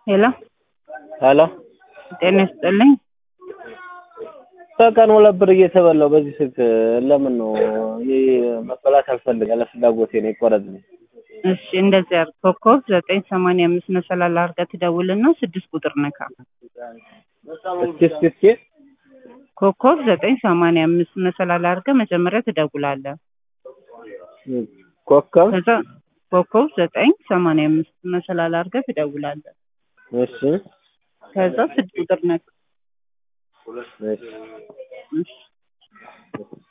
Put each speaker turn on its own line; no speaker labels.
ሄሎ
ሄሎ
ጤና ይስጥልኝ።
በቀን ሁለት ብር እየተበላው በዚህ ስልክ ለምን ነው? ይህ መበላት አልፈልግ ያለ ፍላጎቴ ነው ይቆረጥልኝ።
እሺ እንደዚህ አድርግ። ኮከብ ዘጠኝ ሰማንያ አምስት መሰላል አድርገህ ትደውልና ስድስት ቁጥር ነካ።
እስኪ እስኪ እስኪ
ኮከብ ዘጠኝ ሰማንያ አምስት መሰላል አድርገህ መጀመሪያ ትደውላለህ።
ኮከብ
ከዛ ኮከብ ዘጠኝ ሰማንያ አምስት መሰላል አድርገህ ትደውላለህ።
እሺ
ከዛ ስድስት ቁጥር ነካ።
እሺ
እሺ